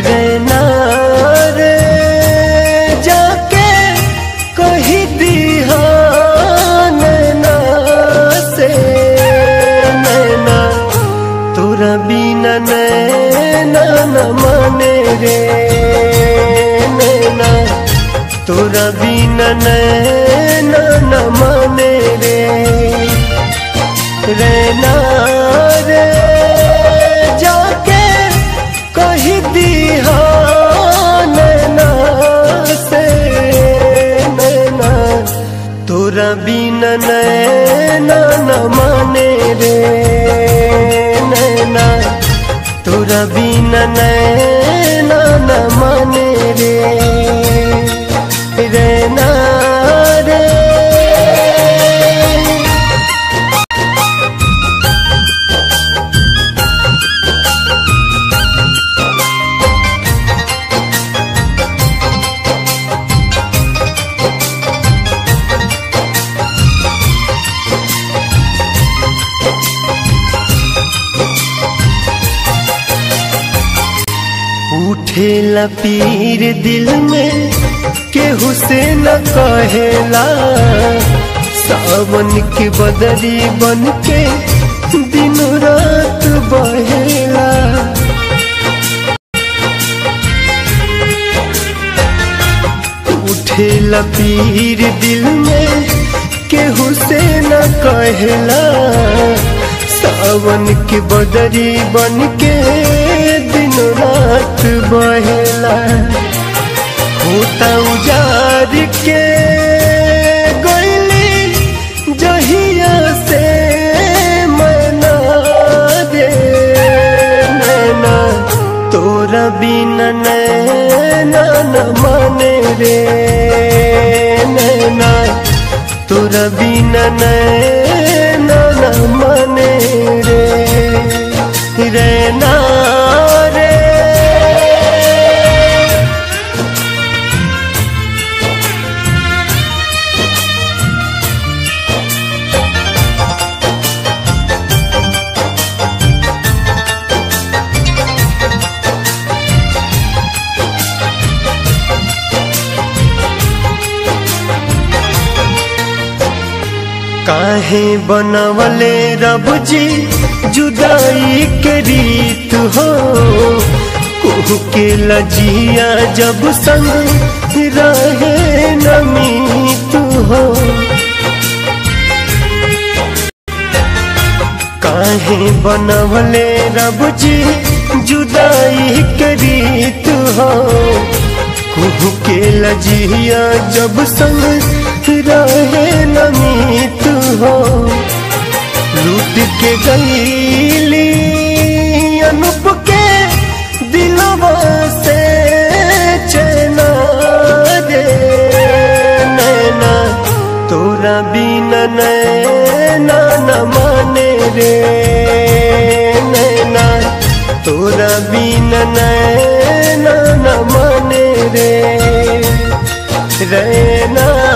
रहना रे जाके कही दिहा नैना से नैना तोरा बिना नैना न माने रे नैना तोरा बिना नैना न माने रे रहना रे जाके कही दिहा नैना से नैना तोरा बिना नैना न माने रे नैना तोरा बिना नैना न माने रे रहना रे उठेला पीर दिल में केहू से न कहेला सावन के बदरी बन के दिन रात बहेला उठेला पीर दिल में केहू से न कहेला सावन के बदरी बन के दिन रात बहेला होता उजार के गईली जहिया से मैना रे नैना तोरा बिना नैना न माने रे नैना तोरा बिना नैना न माने रे रहना रे काहे बनवले रब जी जुदाई के रीत हो कुह के लजिया जब संग रहे नमीत हो काहे बनवले रब जी जुदाई के रीत हो कुह के लजिया जब संग रहे नमीत हो लूट के गईली अनुप के दिलवा से चैना रे नैना तोरा बिना नैना न माने रे नैना तोरा बिना नैना न माने रे रहना